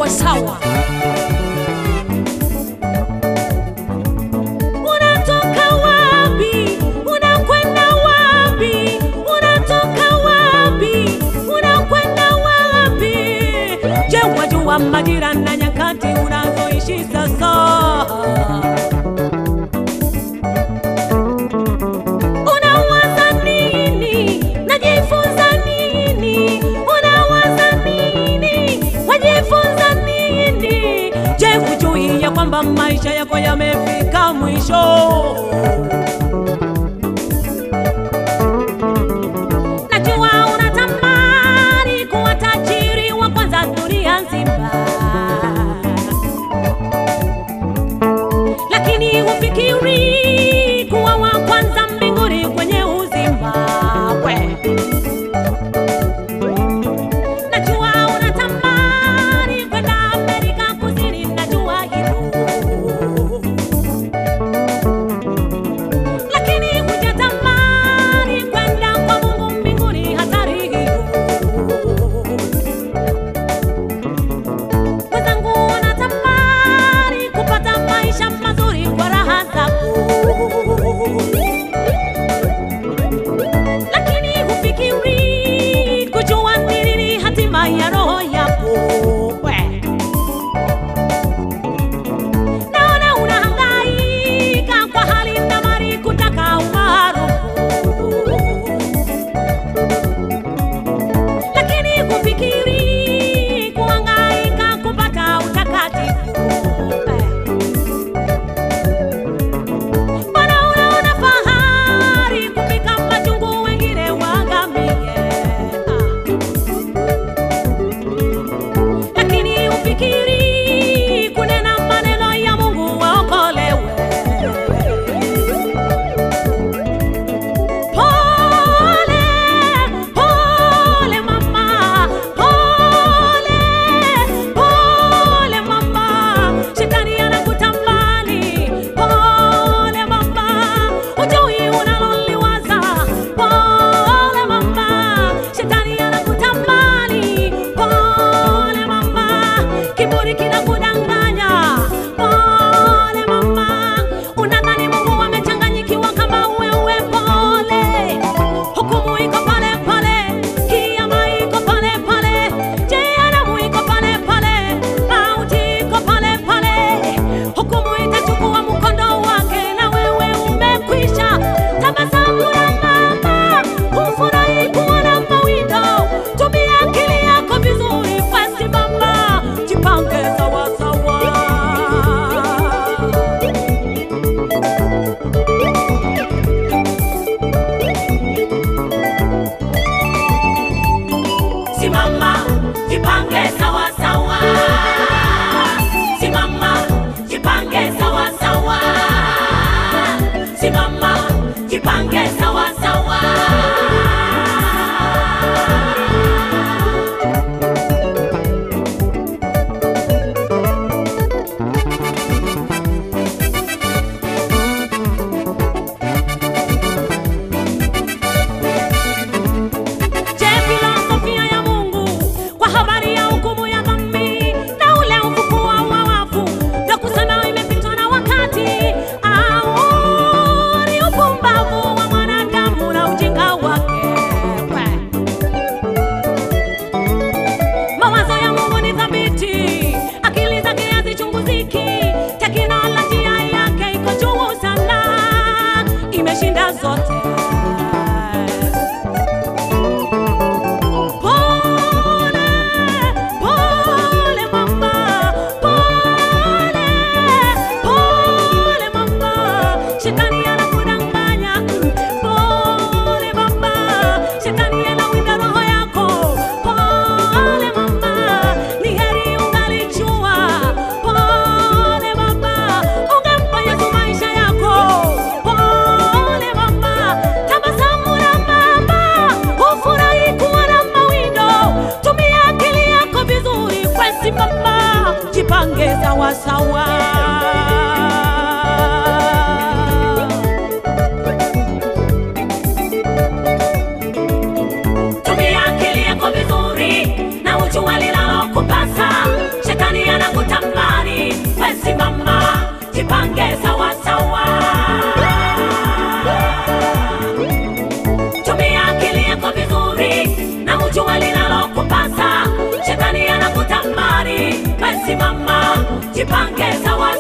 sawa. Unatoka wapi? Unakwenda wapi? Unatoka wapi? Unakwenda wapi? Je, wajua majira na nyakati unazoishi sasa? Unawaza nini? Najifunza nini? Unawaza nini? Wajifunza nini? Je, hujui ya kwamba maisha yako yamefika mwisho? Najua unatamani kuwa tajiri wa kwanza dunia nzima, lakini hufikiri kuwa wa kwanza mbinguni kwenye uzima. We. Najua unatamani kwenda Amerika Kusini, najua hilo lakini hujatamani kwenda kwa Mungu mbinguni, hatari hiyo. Mwenzangu, unatamani kupata maisha mazuri kwa raha zako, lakini hufikiri kujua ni nini hatima ya roho yako. We. Naona unahangaika kwa hali na mali kutaka umaarufu, lakini kufikiri kuhangaika kupata utakatifu. Mbona unaona fahari kupika machungu wengine waangamie? lakini ufikiri kunena maneno ya Mungu waokolewe. Pole, pole mama, pole, pole mama, shetani anakutamani. Pole mama, hujui unaloliwaza. Pole mama, shetani anakutamani. Pole mama, kiburi kinakudanganya. Pole mama, unadhani Mungu amechanganyikiwa kama wewe. Pole, hukumu iko pale pale, kiama iko pale pale, jehanamu iko pale pale, mauti iko pale pale. Hukumu itachukua mkondo wake, na wewe umekwisha. Tabasamu la mama, hufurahi kuona mawindo. Tumia akili yako vizuri, basi mama, jipange sawa sawa. Simama, jipange sawa sawa. Simama, jipange sawa sawa. Simama, jipange sawa sawa. Je, filosofia ya Mungu kwa habari ya hukumu ya dhambi na ule ufufuo wa wafu ndio kusema imepitwa na wakati au ni upumbavu wa mwana jipange sawa